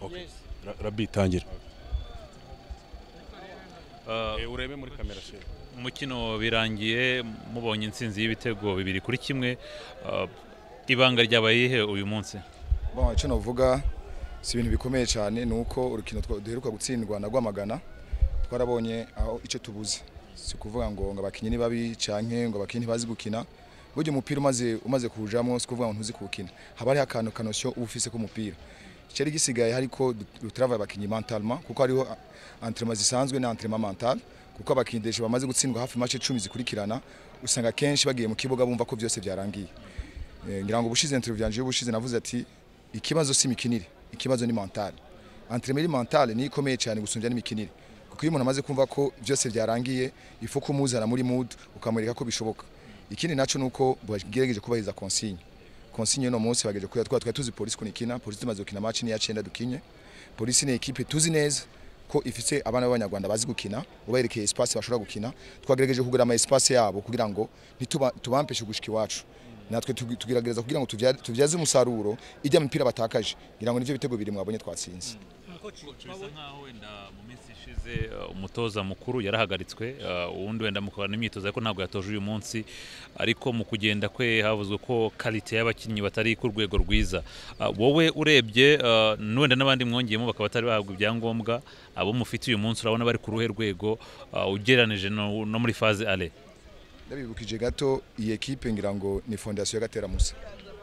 Ra- Rabi tangira Uh, Eh, urebe muri kamera se umukino birangiye mubonye intsinzi y'ibitego bibiri kuri kimwe uh, ibanga ryabaye ihe uyu munsi Bon, icyo navuga si ibintu bikomeye cyane ni uko urukino twa- duheruka gutsindwa na Rwamagana twarabonye aho icyo tubuze si ukuvuga ngo ngo abakinnyi ni babi canke ngo abakinnyi ntibazi gukina burya umupira umaze umaze kuwujamo si ukuvuga ngo ntuzi kuwukina haba hariho akantu kanosyo uba ufise k'umupira cyari gisigaye hariko dutravaye abakinnyi mentalement kuko hariho entraînement zisanzwe na entraînement mental kuko abakinnyi deje bamaze gutsindwa hafi match 10 zikurikirana usanga kenshi bagiye mu kibuga bumva ko byose byarangiye Eh, ngira ngo ubushize interview yanje y'ubushize navuze ati ikibazo si imikinire ikibazo ni mental entraînement mental ni ikomeye cyane gusumbya n'imikinire kuko iyo umuntu amaze kumva ko byose byarangiye ifu kumuzana muri mood ukamwereka ko bishoboka ikindi naco nuko bagerageje kubahiriza consigne consigne no munsi bagejeje kuya twa tuzi polisi kunikina polisi tumaze gukina match ni ya 9 dukinye polisi ni equipe tuzi neza ko ifite abana b'abanyarwanda bazi gukina ubayerekeye espace bashobora gukina twagerageje kugura ama espace yabo kugira ngo ntitubampeshe gushika iwacu natwe tugi- tugerageza kugira ngo tuvya- tuvyaze umusaruro ijya mu mipira batakaje ngira ngo nivyo bitego biri mwabonye twatsinze bisa nkaho wenda mu minsi ishize uh, umutoza mukuru yarahagaritswe uh, uwundi wenda mukorana imyitozo ariko ntabwo yatoje uyu munsi ariko mu kugenda kwe havuzwe ko kalite y'abakinnyi batari ku rwego rwiza Uh, wowe urebye uh, wenda n'abandi mwongeyemo bakaba batari bahabwa ibyangombwa abo mufite uyu munsi urabona bari ku ruhe rwego uh, ugereranije no, no muri faze ale ndabibukije gato iyi ekipe ngira ngo ni fondation ya Gatera Musa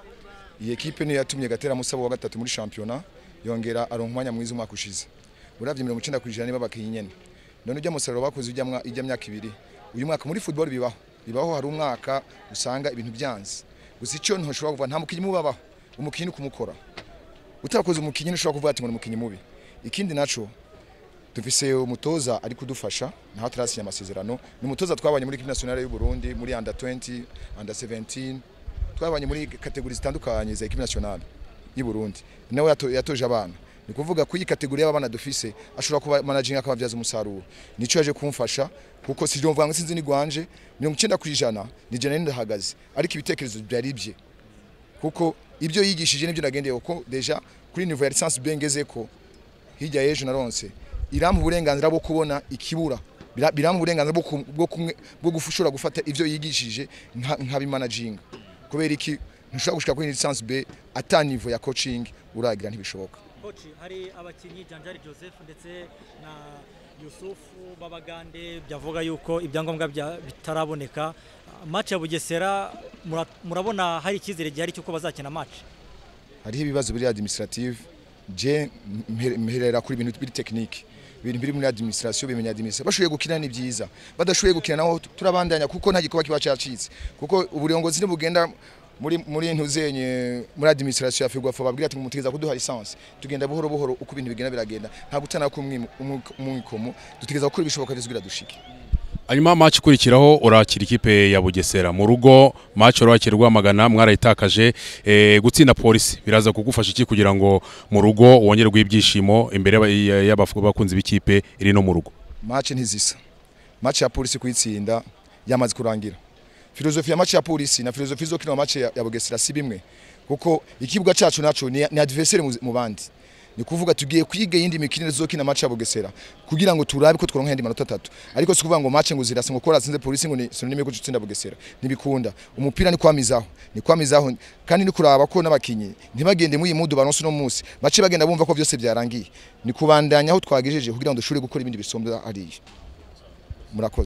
iyi ekipe niyo yatumye Gatera Musa wa gatatu muri championnat yongera aronka umwanya mwiza umwaka ushize uravye 90 kwijana niba bakinnyi nyene none ujya musaruro bakoze ujya mwa- ijya myaka ibiri uyu mwaka muri football bibaho bibaho hari umwaka usanga ibintu byanze gusa icyo ntushobora kuvuga nta mukinnyi mubabaho umukinnyi ni kumukora utakoze umukinnyi ntushobora kuvuga ati ngo ni umukinnyi mubi ikindi naco dufise umutoza ari kudufasha naho atarasinya amasezerano ni umutoza twabanye muri equipe nationale y'u Burundi muri under 20 under 17 twabanye muri kategori zitandukanye za equipe nationale y'u Burundi nawe yato, yatoje abana ni kuvuga ko iyi kategori y'abana dufise ashobora kuba managing akababyaza umusaruro nico yaje kumfasha kuko si mvuga ngo sinzi ni gwanje 90 kwijana ni jana ndahagaze ariko ibitekerezo byari bye kuko ibyo yigishije nibyo nagendeye kuko deja kuri niveau ya licence bengeze ko hirya y'ejo naronse irampa uburenganzira bwo kubona ikibura Bira- birampa uburenganzira bwo ku- bwo kumwe bwo gushobora gufata ivyo yigishije nka- nkabimanaginga kubera iki ntushobora gushika kuri licence B ata niveau ya coaching uragira ntibishoboka Koci hari abakinnyi Janjari Joseph ndetse na Yusufu Babagande byavuga yuko ibyangombwa bya- bitaraboneka match ya Bugesera mura- murabona hari icyizere gihari cyuko bazakina match hariho ibibazo biri administrative je mpe- mperera kuri ibintu biri technique ibintu biri muri administration bimenya administration bashoboye gukina ni byiza badashoboye gukina naho tu- turabandanya kuko nta gikuba kiba cyacitse kuko uburongozi ntibugenda muri muri ntuzenye muri administration ya Ferwafa babwira ati mutegeza kuduha license tugenda buhoro buhoro uko ibintu bigenda biragenda nta gutana ku umwikomo dutegeza gukora ibishoboka byose kugira dushike hanyuma match ikurikiraho urakira ikipe ya Bugesera mu rugo match urakira Rwamagana mwarayitakaje eh, gutsinda polisi biraza kugufasha iki kugira ngo mu rugo wongerwe ibyishimo imbere y'aba- y'abakunzi b'ikipe iri no mu rugo match ntizisa match ya polisi kuyitsinda yamaze kurangira filozofi ya match ya polisi na filozofi zo kino match ya, ya Bugesera si bimwe kuko ikibuga cyacu naco ni, ni adversaire mu- mu bandi ni kuvuga tugiye kwiga yindi mikino zo kina match ya Bugesera kugira ngo turabe ko tworonka yandi manota atatu ariko si kuvuga ngo match ngo zirasa ngo kora sinze polisi ngo ni synonyme ko gutsinda Bugesera ntibikunda umupira ni kwamizaho ni kwamizaho kandi ni kuraba ko n'abakinyi ntibagende mu yimudu baronse no munsi bace bagenda bumva ko byose byarangiye ni kubandanya aho twagejeje kugira ngo dushobore gukora ibindi bisombwa hariya murakoze